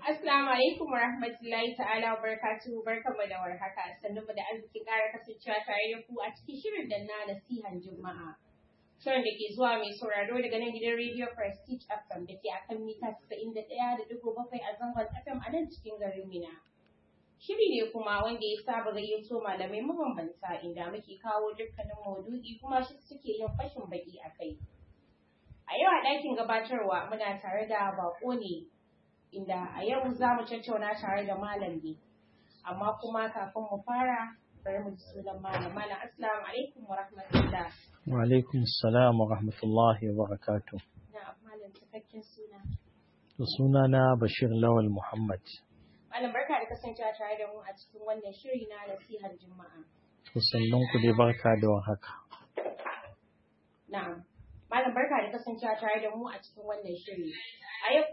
Assalamu alaikum wa rahmatullahi ta'ala wa barakatuhu barkanmu da warhaka sannan mu da arzikin ƙara kasancewa tare da ku a cikin shirin da na nasihan juma'a. Shirin da ke zuwa mai sauraro daga nan gidan Radio Prestige FM da ke akan mita 91.7 a zangon FM a nan cikin garin Mina. Shiri ne kuma wanda ya saba gayyato malamai mabambanta inda muke kawo dukkanin maudu'i kuma shi suke yin fashin baki a kai. A yau a ɗakin gabatarwa muna tare da bako ne inda a yau za mu tattauna tare da malam ne. Amma kuma kafin mu fara bari mu ji sunan malam. Malam assalamu alaikum wa rahmatullah. Wa alaikum salam wa rahmatullahi wa barakatuh. Na malam cikakken suna. To suna na Bashir Lawal Muhammad. Malam barka da kasancewa tare da mu a cikin wannan shiri na nasihar Juma'a. To sannan ku dai barka da warhaka. Na'am. Malam barka da kasancewa tare da mu a cikin wannan shiri. A yau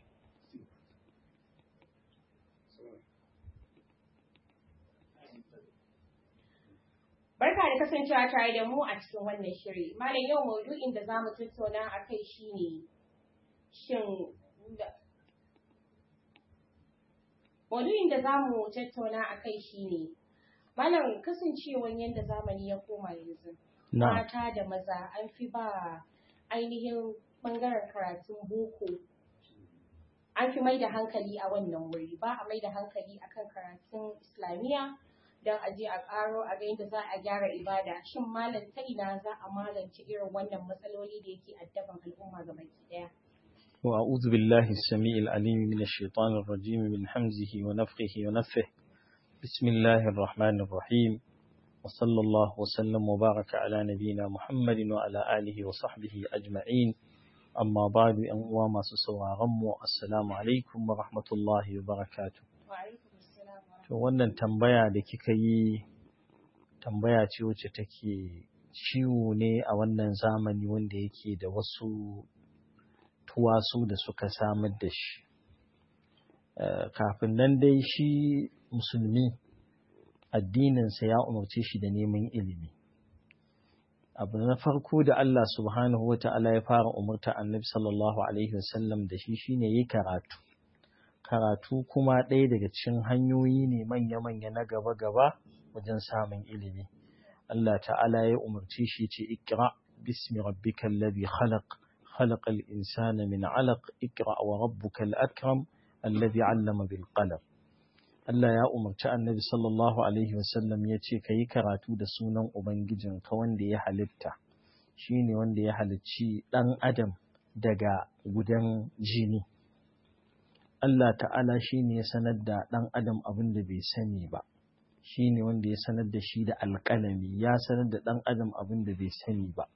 Barka da kasancewa tare da mu a cikin wannan shiri. Malam yau maudu'in da zamu tattauna a kai shine shin Maudu'in da zamu tattauna a kai shine Malam kasancewan yadda zamani ya koma yanzu. Na, Mata da maza an fi ba ainihin bangaren karatun boko an fi mai da hankali a wannan wuri ba a mai da hankali akan karatun islamiyya don a je a karo a ga yadda za a gyara ibada shin malam ta ina za a magance irin wannan matsaloli da yake addaban al'umma ga baki daya وأعوذ بالله السميع العليم من الشيطان الرجيم من حمزه ونفخه ونفه بسم الله الرحمن الرحيم وصلى الله وسلم وبارك على نبينا محمد وعلى آله وصحبه أجمعين أما بعد أن وما سسوى غمو السلام عليكم ورحمة الله وبركاته wa alaikum assalam wa To wannan tambaya da kika yi tambaya ce wacce take ciwo ne a wannan zamani wanda yake da wasu tuwasu da suka samar da shi. Eh, Kafin nan dai shi musulmi addininsa ya umarce shi da neman ilimi. Abu na farko da Allah subhanahu wa ta'ala ya fara umarta annabi sallallahu Alaihi wasallam da shi shine yi karatu. karatu kuma ɗaya daga cikin hanyoyi ne manya-manya na gaba-gaba wajen samun ilimi. Allah ta'ala ya umarci shi ce ikra bismi rabbikal ladhi khalaq khalaqal insana min 'alaq ikra wa rabbukal akram alladhi 'allama bil qalam Allah ya umarci Annabi sallallahu alaihi wasallam ya ce kayi karatu da sunan ubangijinka wanda ya halitta shine wanda ya halicci ɗan adam daga gudan jini Allah ta'ala shi ne ya sanar da ɗan adam abin da bai sani ba shi ne wanda ya sanar da shi da alƙalami ya sanar da ɗan adam abin da bai sani ba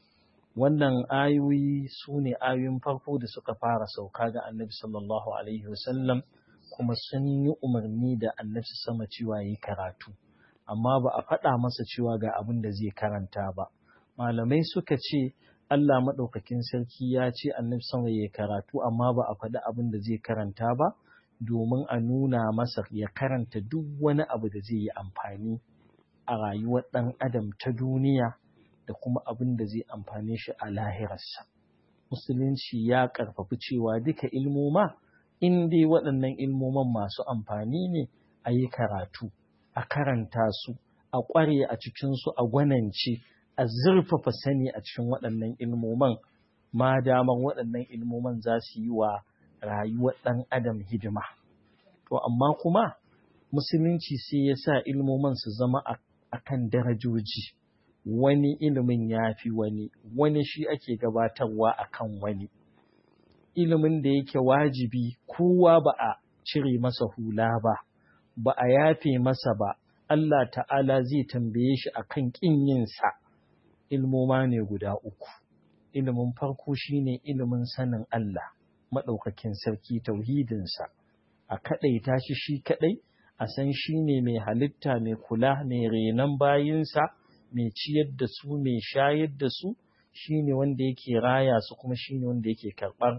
wannan ayoyi su ne ayoyin farko da suka fara sauka ga annabi sallallahu alaihi wasallam kuma sun yi umarni da annabi sama cewa yi karatu amma ba a faɗa masa cewa ga abin da zai karanta ba malamai suka ce Allah maɗaukakin sarki ya ce annabi sama ya karatu amma ba a faɗi abin da zai karanta ba domin a nuna masa ya karanta duk wani abu da zai yi amfani a rayuwar ɗan adam ta duniya da kuma abin da zai amfane shi a lahirarsa. Musulunci ya ƙarfafi cewa duka ilmoma in dai waɗannan ilmoman masu amfani ne a yi karatu, a karanta su, a ƙware a cikinsu, a gwanance. a zurfafa sani a cikin waɗannan ilmoman ma damar waɗannan ilmoman za su yi wa rayuwar ɗan adam hidima. To amma kuma musulunci sai ya sa ilmoman su zama a kan darajoji wani ilimin ya fi wani wani shi ake gabatarwa a kan wani ilimin da yake wajibi kowa ba a cire masa hula ba ba a yafe masa ba Allah ta'ala zai tambaye shi a kan ƙin yinsa ilmoma ne guda uku. Ilimin farko shine ilimin sanin Allah, maɗaukakin sarki tauhidinsa, a kaɗaita shi shi kaɗai, a san shi ne mai halitta mai kula mai renon bayinsa, mai ciyar da su mai shayar da su, shi ne wanda yake raya su kuma shi ne wanda yake karɓar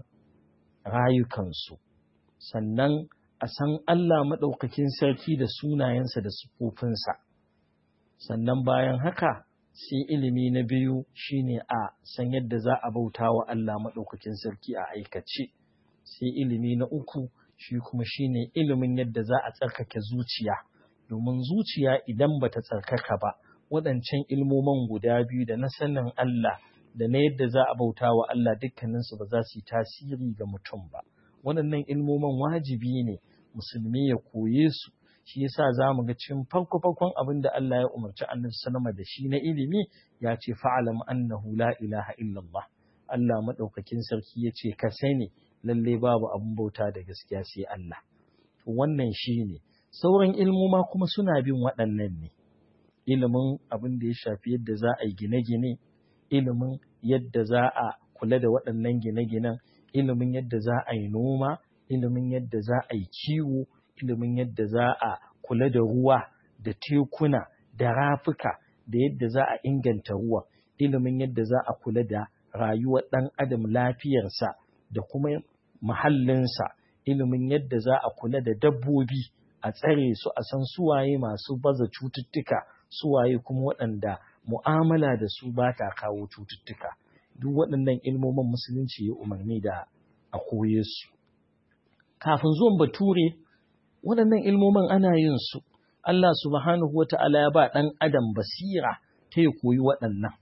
rayukansu. Sannan a san Allah maɗaukakin sarki da sunayensa da siffofinsa. Sannan bayan haka, sai ilimi na biyu shine a san yadda za a bauta wa Allah maɗaukakin sarki a aikace sai ilimi na uku shi kuma shine ilimin yadda za a tsarkake zuciya domin zuciya idan bata tsarkaka ba waɗancan ilmoman guda biyu da na sanin Allah da na yadda za a bauta wa Allah dukkaninsu ba za su yi tasiri ga mutum ba waɗannan ilmoman wajibi ne musulmi ya koye su shi yasa za mu ga cikin farko farkon abin da Allah ya umarci annabi sallama da shi na ilimi ya ce fa'alam annahu la ilaha illallah Allah madaukakin sarki ya ce ka sani lalle babu abin bauta da gaskiya sai Allah wannan shine sauran ilmoma kuma suna bin waɗannan ne ilimin abin da ya shafi yadda za a yi gine-gine ilimin yadda za a kula da waɗannan gine-ginen ilimin yadda za a yi noma ilimin yadda za a yi kiwo ilimin yadda za a kula da ruwa da tekuna da rafuka da yadda za a inganta ruwa ilimin yadda za a kula da rayuwar ɗan adam lafiyarsa da kuma muhallinsa ilimin yadda za a kula da dabbobi a tsare su a san suwaye masu baza cututtuka suwaye kuma waɗanda mu'amala da su ba ta kawo cututtuka duk waɗannan ilmomin musulunci ya umarni da a koye su kafin zuwan bature waɗannan ilmomin ana yin su Allah subhanahu wa ta'ala ya ba ɗan adam basira ta ya koyi waɗannan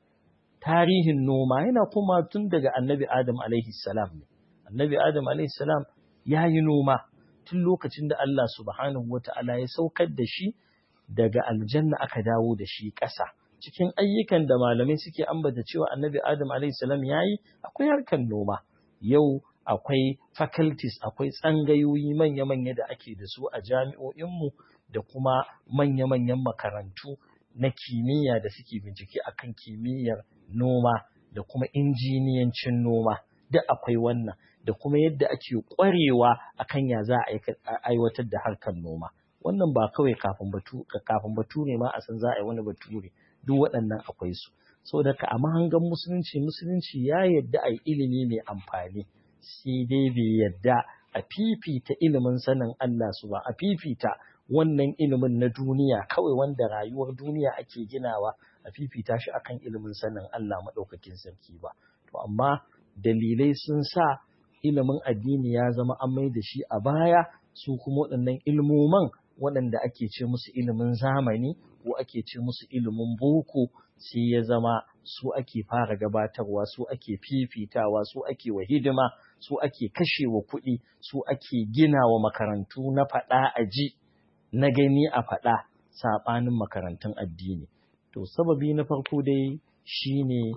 tarihin noma yana kuma tun daga annabi adam alaihi salam ne annabi adam alaihi salam ya yi noma tun lokacin da Allah subhanahu wa ta'ala ya saukar da shi daga aljanna aka dawo da shi ƙasa cikin ayyukan da malamai suke ambata cewa annabi adam alaihi salam ya yi akwai harkar noma yau akwai faculties akwai tsangayoyi manya-manya da ake da su a jami'o'inmu da kuma manya-manyan makarantu na kimiyya da suke bincike akan kimiyyar noma da kuma injiniyancin noma duk akwai wannan da kuma yadda ake ƙwarewa akan ya za a aiwatar da harkar noma wannan ba kawai kafin batu kafin bature ma a san za a yi wani bature duk waɗannan akwai su saboda ka a mahangan musulunci musulunci ya yadda a yi ilimi mai amfani sai dai bai yadda a fifita ilimin sanin Allah su ba a fifita wannan ilimin na duniya kawai wanda rayuwar duniya ake ginawa a fifita shi akan ilimin sanin Allah maɗaukakin sarki ba to amma dalilai sun sa ilimin addini ya zama an mai da shi a baya su kuma waɗannan ilmoman waɗanda ake ce musu ilimin zamani ko ake ce musu ilimin boko sai ya zama su ake fara gabatarwa su ake fifitawa su ake wa hidima su ake kashewa kuɗi su ake gina wa makarantu na faɗa a ji na gani a faɗa saɓanin makarantun addini to sababi na farko dai shine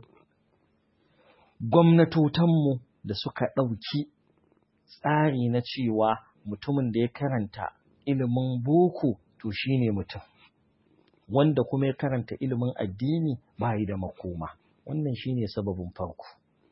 gwamnatotanmu da suka ɗauki tsari na cewa mutumin da ya karanta ilimin boko to shine mutum wanda kuma ya karanta ilimin addini ba yi da makoma wannan shine sababin farko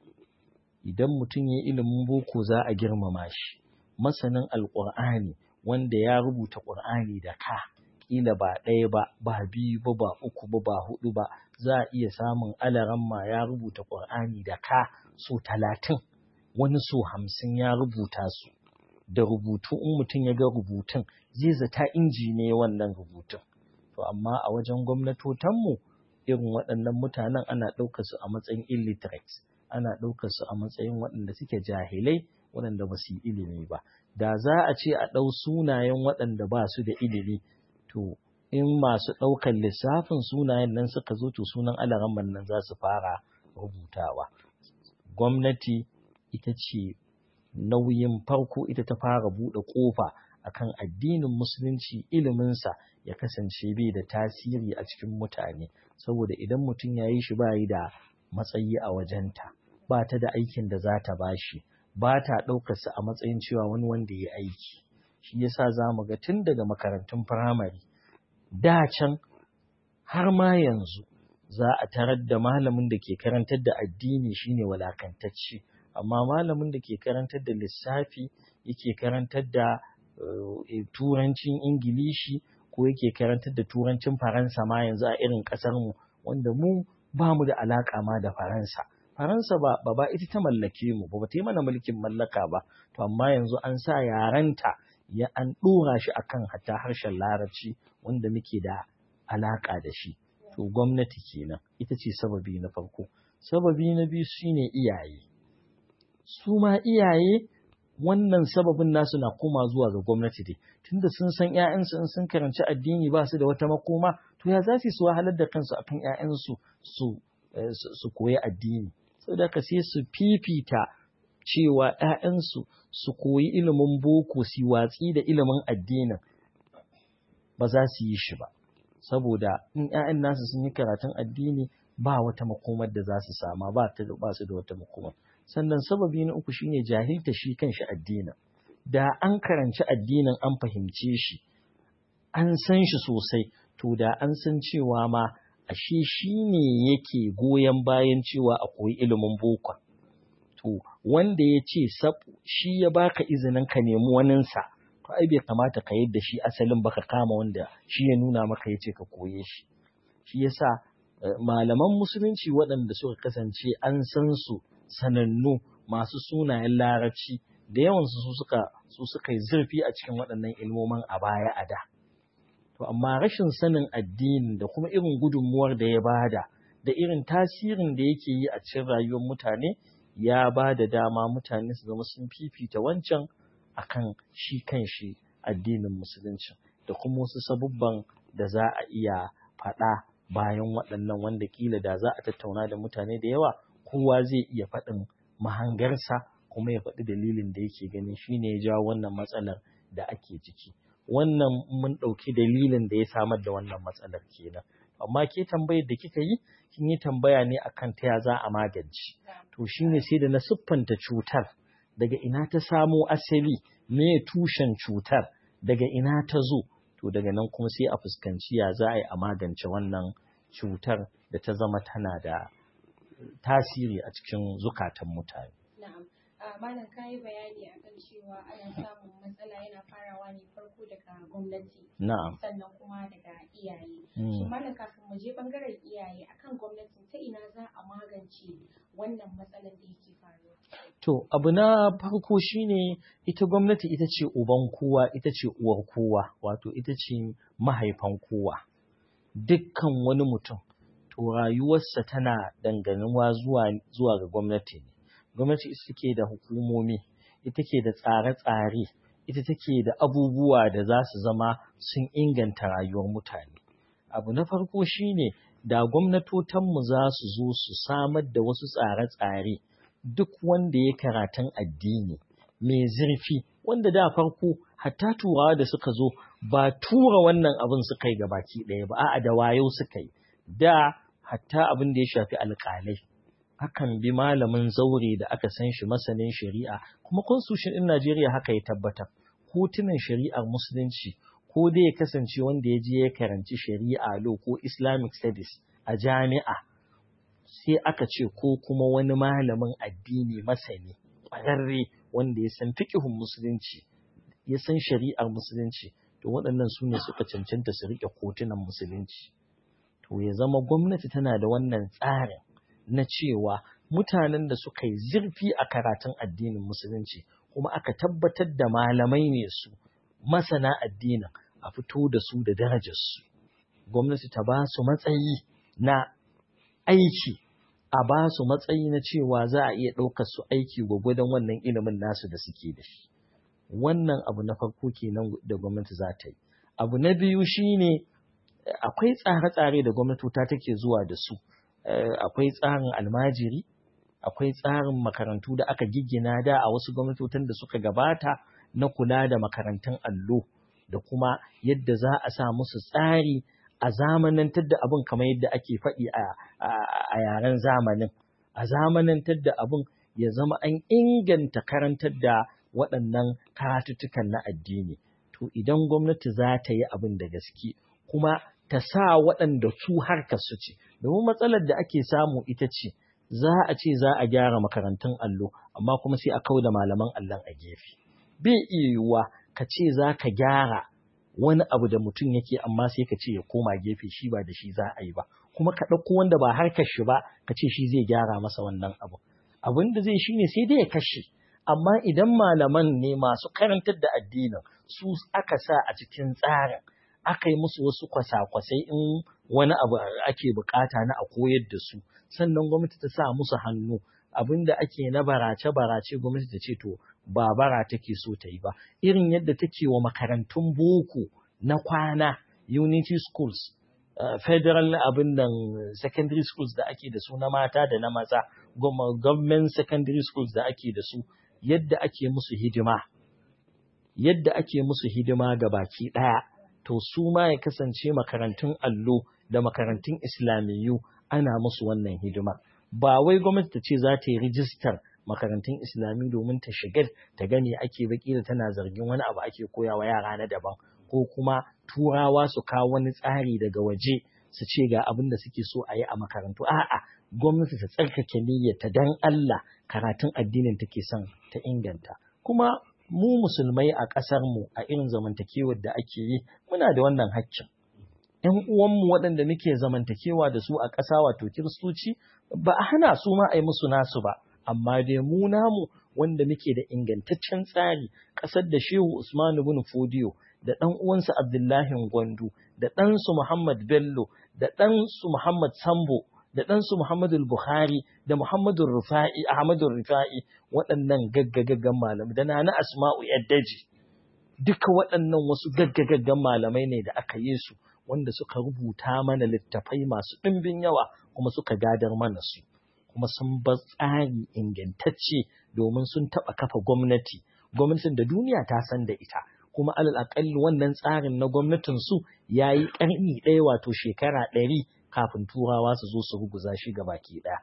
idan mutum ya ilimin boko za a girmama shi masanin alƙur'ani wanda ya rubuta ƙur'ani da ka ƙila ba ɗaya ba ba biyu ba ba uku ba ba hudu ba za a iya samun alaramma ya rubuta ƙur'ani da ka so talatin wani so hamsin ya rubuta su da rubutu in mutum ya ga rubutun zai zata inji ne wannan rubutun to amma a wajen gwamnatotanmu irin waɗannan mutanen ana ɗaukar su a matsayin illiterate ana ɗaukar su a matsayin waɗanda suke jahilai waɗanda ba su yi ilimi ba da za a ce a ɗau sunayen waɗanda ba su da ilimi to in masu ɗaukar lissafin sunayen nan suka zo to sunan alaramman nan za su fara rubutawa gwamnati ita ce nauyin farko ita ta fara buɗe ƙofa akan addinin musulunci iliminsa ya kasance bai da tasiri a cikin mutane saboda idan mutum ya yi shi bayi da matsayi a wajenta ba ta da aikin da za ta bashi ba ta ɗaukarsa a matsayin cewa wani wanda ya aiki shi yasa za mu ga tun daga makarantun firamare da can har ma yanzu za a tarar da malamin da ke karantar da addini shine walakantacce amma malamin da ke karantar da lissafi yake karantar da turancin ingilishi ko yake karantar da turancin faransa ma yanzu a irin mu wanda mu ba mu da alaƙa ma da faransa faransa ba ba, ba ita ta mallake mu ba ta yi mana mulkin mallaka ba to amma yanzu an sa yarenta ya an ɗora shi akan hatta harshen larabci wanda muke da alaƙa da shi to gwamnati kenan ita ce sababi na farko sababi na biyu shine iyaye su ma iyaye wannan sababin nasu na koma zuwa ga gwamnati dai tunda sun san ƴaƴansu in sun karanci addini ba su da wata makoma to ya za su wahalar da kansu akan ƴaƴansu su su koyi addini saboda ka sai su fifita cewa ƴaƴansu su koyi ilimin boko su watsi da ilimin addinin ba za su yi shi ba saboda in ƴaƴan nasu sun yi karatun addini ba wata makomar da za su sama ba ta ba su da wata makomar sannan sababi na uku shine jahilta shi kanshi addinin da an karanci addinin an fahimce shi an san shi sosai to da an san cewa ma ashe shi ne yake goyon bayan cewa a koyi ilimin boko to wanda ya ce shi ya baka izinin ka nemi waninsa to ai bai kamata ka yadda shi asalin baka kama wanda shi ya nuna maka ya ce ka koye shi shi yasa malaman musulunci waɗanda suka kasance an san su sanannu masu sunayen larabci da yawansu su suka su suka yi zurfi a cikin waɗannan ilmomin a baya a da to amma rashin sanin addini da kuma irin gudunmuwar da ya bada da irin tasirin da yake yi a cikin rayuwar mutane ya ba da dama mutane su zama sun fifita wancan akan shi kan shi addinin musulunci da kuma wasu sabubban da za a iya faɗa bayan waɗannan wanda kila da za a tattauna da mutane da yawa kowa zai iya faɗin mahangarsa kuma ya faɗi dalilin da yake ganin shine ya jawo wannan matsalar da ake ciki wannan mun ɗauki dalilin da ya samar da wannan matsalar kenan amma ke tambayar da kika yi kin yi tambaya ne akan ta ya za a magance to shine sai da na siffanta cutar daga ina ta samo asali me tushen cutar daga ina ta zo to daga nan kuma sai a fuskanci ya za a yi a magance wannan cutar da ta zama tana da tasiri a cikin zukatan mutane. Na'am. Malam ka yi bayani akan cewa ana samun matsala yana farawa ne farko daga gwamnati. Na'am. Sannan kuma daga iyaye. Shin malam kafin mu je bangaren iyaye akan gwamnati ta ina za a magance wannan matsalar da yake faruwa? To, abu na farko shine ita gwamnati ita ce uban kowa, ita ce uwar kowa, wato ita ce mahaifan kowa. Dukkan wani mutum, to rayuwarsa tana danganuwa zuwa, zuwa ga gwamnati ne. Gwamnati ita take da hukumomi, ita take da tsare-tsare, ita take da abubuwa da za su zama sun inganta rayuwar mutane. Abu na farko shine da gwamnatotanmu za su zo su samar da wasu tsare-tsare. duk wanda ya karatun addini mai zurfi wanda da farko hatta turawa da suka zo ba tura wannan abin suka yi gabaki ɗaya ba a'a da wayo suka yi da hatta abin da ya shafi alƙalai akan bi malamin zaure da aka san shi masanin shari'a kuma constitution ɗin Najeriya haka ya tabbatar kotunan shari'ar musulunci ko dai ya kasance wanda ya je ya karanci shari'a law ko Islamic studies a jami'a sai aka ce ko kuma wani malamin addini masani ƙwararre wanda ya san fiƙihun musulunci ya san shari'ar musulunci to waɗannan su ne suka cancanta su riƙe kotunan musulunci to ya zama gwamnati tana da wannan tsarin na cewa mutanen da suka yi zurfi a karatun addinin musulunci kuma aka tabbatar da malamai ne su masana addinin a fito da su da darajarsu gwamnati ta ba su matsayi na aiki a ba su matsayi na cewa za a iya ɗaukar su aiki gwagwadon wannan ilimin nasu da suke da shi wannan abu na farko kenan da gwamnati za ta yi abu na biyu shine akwai tsare-tsare da gwamnatota take zuwa da su akwai tsarin almajiri akwai tsarin makarantu da aka giggina da a wasu gwamnatotan da suka gabata na kula da makarantun allo da kuma yadda za a sa musu tsari a zamanantar da abin kamar yadda ake faɗi a yaren zamanin a zamanantar da abin ya zama an inganta karantar da waɗannan karatuttukan na addini to idan gwamnati za ta yi abin da gaske kuma ta sa waɗanda su harkar su ce domin matsalar da ake samu ita ce za a ce za a gyara makarantun allo amma kuma sai a kau da malaman allon a gefe bai iya yiwuwa ka ce za ka gyara wani abu da mutum yake amma sai ka ce ya koma gefe shi ba da shi za a yi ba kuma ka ɗauko wanda ba harkar shi ba ka ce shi zai gyara masa wannan abu abin da zai shine sai dai ya kashe amma idan malaman ne masu karantar da addinin su aka sa a cikin tsarin aka yi musu wasu kwasa-kwasai in wani abu ake bukata na a koyar da su sannan gwamnati ta sa musu hannu abin da ake na barace-barace gwamnati ta ce to ba bara take so ta yi ba irin yadda take wa makarantun boko na kwana unity schools uh, federal abin nan secondary schools da ake da su na mata da na maza government secondary schools da ake da su yadda ake musu hidima yadda ake musu hidima ga baki ɗaya to su ma ya kasance makarantun allo da makarantun islamiyyu ana musu wannan hidima ba wai gwamnati ta ce za ta yi rijistar makarantun islami domin ta shigar ta gani ake baki da tana zargin wani abu ake koyawa yara na daban ko kuma turawa su kawo wani tsari daga waje su ce ga abin da suke so a yi a makarantu a'a gwamnati ta tsarkake niyyarta dan Allah karatun addinin take son ta inganta kuma mu musulmai a ƙasar mu a irin zamantakewar da ake yi muna da wannan haƙƙin ‘yan uwanmu waɗanda muke zamantakewa da su a ƙasa wato kiristoci ba a hana su ma a yi musu nasu ba amma dai mu namu wanda muke da ingantaccen tsari ƙasar da shehu usman ibn fodiyo da ɗan uwansa abdullahi gwandu da ɗansu muhammad bello da ɗansu muhammad sambo da ɗansu muhammadu buhari da muhammadu rufa'i ahmadu rufa'i waɗannan gaggagaggan malamai da na asma'u yaddaji duka waɗannan wasu gaggagaggan malamai ne da aka yi su wanda suka rubuta mana littafai masu ɗimbin yawa kuma suka gadar mana su kuma sun bar tsari ingantacce domin sun taɓa kafa gwamnati gwamnatin da duniya ta san da ita kuma alal aƙalli wannan tsarin na gwamnatin su ya yi ƙarni ɗaya wato shekara ɗari kafin turawa su zo su ruguza shi ga baki ɗaya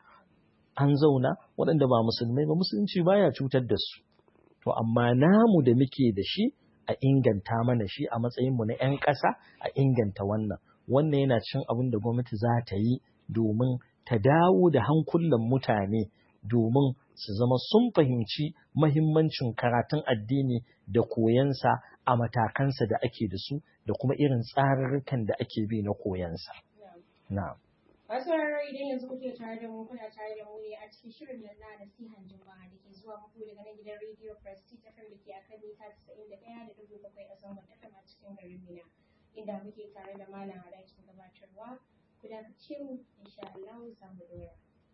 an zauna waɗanda ba musulmai ba musulunci baya cutar da su to amma namu da muke da shi a inganta mana shi a matsayinmu na 'yan ƙasa a inganta wannan wannan yana cin abin da gwamnati za ta yi domin ta dawo da hankulan mutane domin su zama sun fahimci mahimmancin karatun addini da koyansa a matakansa da ake da su da kuma irin tsarurrukan da ake bi na koyansa. Na'am. Wasu rarra idan yanzu kuke tare da mu kuna tare da mu ne a cikin shirin nan na nasihan juma'a da ke zuwa muku daga nan gidan Radio Prestige FM da ke akan mita 91 da dubu bakwai a zangon FM a cikin garin Mina. Inda muke tare da malam a ɗakin gabatarwa ku dakace mu insha Allah za mu dora.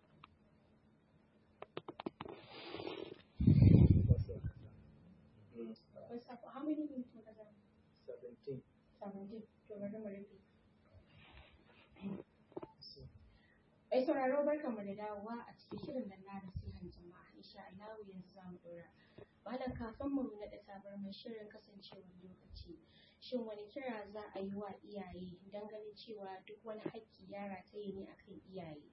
What's up? How many minutes was that? 17. 17. To bari mu rufe. Mai sauraro barkanmu da dawowa a cikin shirin nan na nasihan jama'a insha Allah yanzu za mu dora. Malam kafin mu naɗa tabarmar shirin kasancewar lokaci. Shin wani kira za a yi wa iyaye don ganin cewa duk wani haƙƙi ya rataye ne akan iyaye?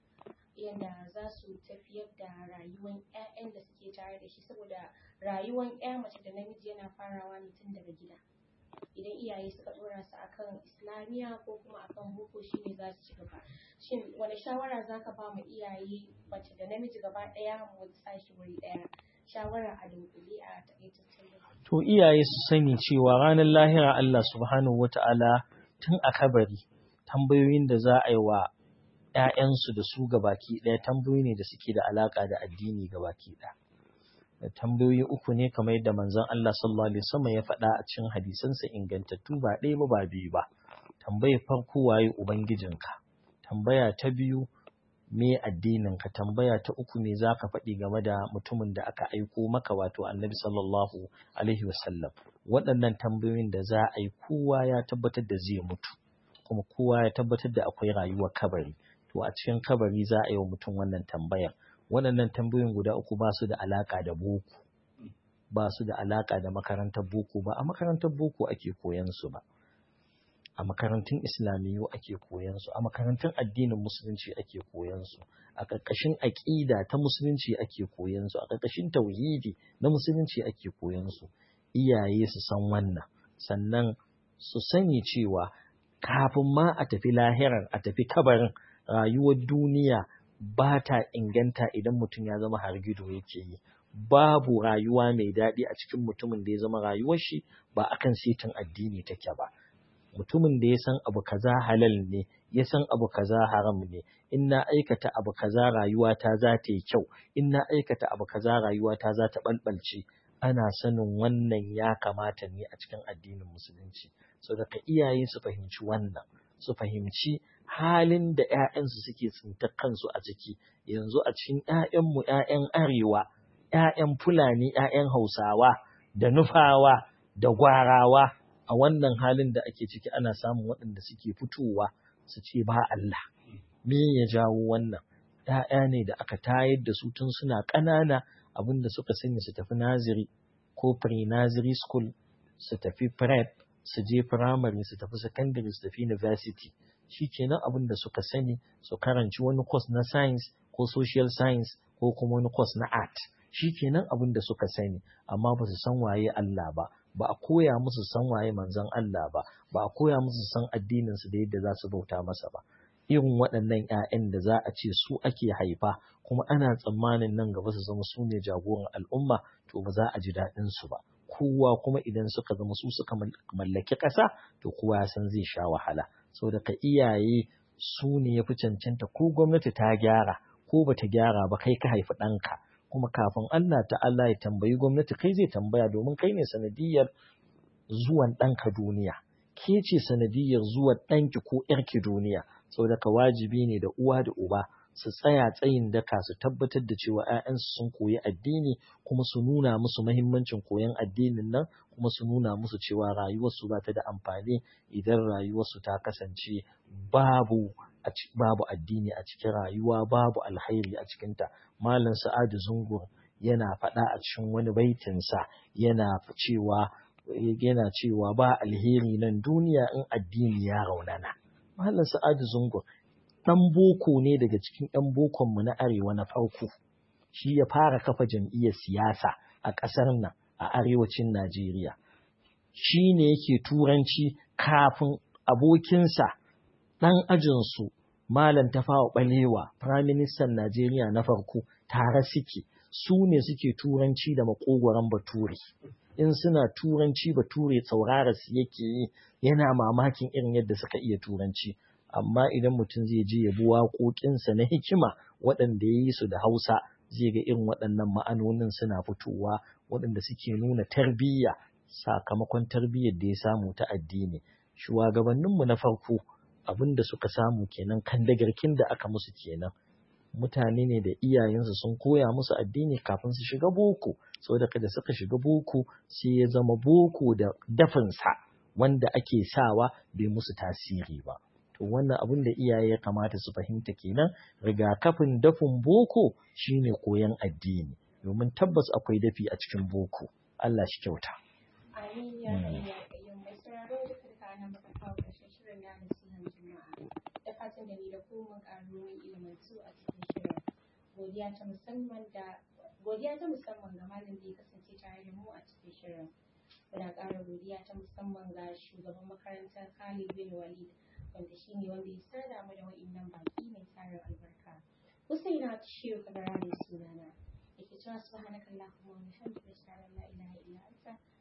Yanda za su tafiyar da rayuwar 'ya'yan da suke tare da shi saboda rayuwar 'ya mace da namiji yana farawa ne tun daga gida. idan iyaye suka dora su akan islamiyya ko kuma akan boko shine za su ci gaba shin wani shawara za ka ba mu iyaye mace da namiji gaba ɗaya mu sa shi wuri ɗaya shawara a dunkule a takaitaccen to iyaye su sani cewa ranar lahira Allah subhanahu wata'ala tun a kabari tambayoyin da za a yi wa ‘ya'yansu da su gabaki ɗaya tambayoyi ne da suke da alaƙa da addini gabaki ɗaya tambayoyi uku ne kamar yadda manzon Allah sallallahu alaihi wasallam ya faɗa a cikin hadisansa ingantattu ba ɗaya ba ba biyu ba tambayar farko waye ubangijinka tambaya ta biyu me addininka tambaya ta uku me zaka faɗi game da mutumin da aka aiko maka wato annabi sallallahu alaihi wasallam waɗannan tambayoyin da za a yi kowa ya tabbatar da zai mutu kuma kowa ya tabbatar da akwai rayuwar kabari to a cikin kabari za a yi wa mutum wannan tambayar waɗannan tambayoyin guda uku ba su da alaƙa da boko ba su da alaƙa da makarantar boko ba a makarantar boko ake koyan su ba a makarantun islamiyyu ake koyan su a makarantun addinin musulunci ake koyan su a ƙarƙashin aƙida ta musulunci ake koyan su a ƙarƙashin tauhidi na musulunci ake koyan su iyaye su san wannan sannan su sani cewa kafin ma a tafi lahirar a tafi kabarin rayuwar duniya ba ta inganta idan mutum ya zama hargido yake yi babu rayuwa mai daɗi a cikin mutumin da ya zama rayuwar shi ba akan setin addini take ba mutumin da ya san abu kaza halal ne ya san abu kaza haram ne in na aikata abu kaza rayuwa ta za ta yi kyau in na aikata abu kaza rayuwa ta za ta balbalce ana sanin wannan ya kamata ne a cikin addinin musulunci so daga iyaye su fahimci wannan su fahimci halin da ‘ya'yansu suke tsintar kansu a ciki yanzu a cikin ‘ya'yanmu ‘ya'yan arewa ‘ya'yan Fulani, ‘ya'yan Hausawa, da Nufawa, da Gwarawa a wannan halin da ake ciki ana samun waɗanda suke fitowa su ce ba Allah. Me ya jawo wannan? ‘Ya'ya ne da aka tayar da su tun suna ƙanana abin da suka sani su tafi naziri ko pre-nursery school, su tafi prep, su je primary, su tafi secondary, su tafi university. Shi kenan abin da suka sani su karanci wani course na science ko social science ko kuma wani course na art. Shi kenan abin da suka sani, amma ba su san waye Allah ba, ba a koya musu san waye manzon Allah ba, ba a koya musu san addininsu da yadda za su bauta masa ba. Irin waɗannan ‘ya'yan da za a ce su ake haifa, kuma ana tsammanin nan gaba su zama su ne jagoran al'umma, to ba za a ji daɗinsu ba. Kowa kuma idan suka zama su suka mallaki ƙasa, to kowa ya san zai sha wahala. Saboda ka iyaye su ne ya fi cancanta ko gwamnati ta gyara ko ba ta gyara ba kai ka haifi ɗanka. kuma kafin Allah ta'ala ya tambayi gwamnati kai zai tambaya domin kai ne sanadiyar zuwan ɗanka duniya ke ce sanadiyar zuwan ɗanki ko ‘yarki duniya saboda ka wajibi ne da uwa da uba su tsaya tsayin daka su tabbatar da cewa ‘ya'yansu sun koyi addini kuma su nuna musu mahimmancin koyon addinin nan kuma su nuna musu cewa rayuwarsu ba ta da amfani idan rayuwarsu ta kasance babu babu addini a cikin rayuwa babu alkhairi a cikinta malam sa'adu zungur yana faɗa a cikin wani baitinsa yana cewa yana cewa ba alheri nan duniya in addini ya raunana malam sa'adu zungur ɗan boko ne daga cikin ɗan bokonmu na arewa na farko shi ya fara kafa jam'iyyar siyasa a ƙasar nan a arewacin najeriya shi ne yake turanci kafin abokinsa ɗan ajinsu Malam Tafawa Balewa, Firaministan Najeriya na farko, tare suke, su ne suke turanci da makogoron bature. In suna turanci bature saurara su yake yi, yana mamakin irin yadda suka iya turanci. Amma idan mutum zai je ya bi waƙoƙinsa na hikima waɗanda ya yi su da Hausa, zai ga irin waɗannan ma'anonin suna fitowa waɗanda suke nuna tarbiyya sakamakon tarbiyyar da ya samu ta addini. Shugabanninmu na farko, abin da suka samu kenan kan dagarkin da aka musu kenan mutane ne da iyayensu sun koya musu addini kafin su shiga boko saboda kada suka shiga boko sai ya zama boko da dafinsa wanda ake sawa bai musu tasiri ba to wannan abin da iyaye ya kamata su fahimta kenan rigakafin dafin boko shine koyon addini domin tabbas akwai dafi a cikin boko Allah shi kyauta Amin ya mai mai sauraro duka da kana maka kawo ƙarshen shirin na nasihan juma'a da fatan da ni da ku mun ƙaru mun ilimantu a cikin shirin godiya ta musamman da godiya ta musamman ga malam da ya kasance tare da mu a cikin shirin muna ƙara godiya ta musamman ga shugaban makarantar Khalid bin Walid wanda shine wanda ya sada mu da wa'innan baki mai tarin albarka Husaina Shehu Kabara ne sunana yake cewa subhanakallahumma wa bihamdika ashhadu an la ilaha illa anta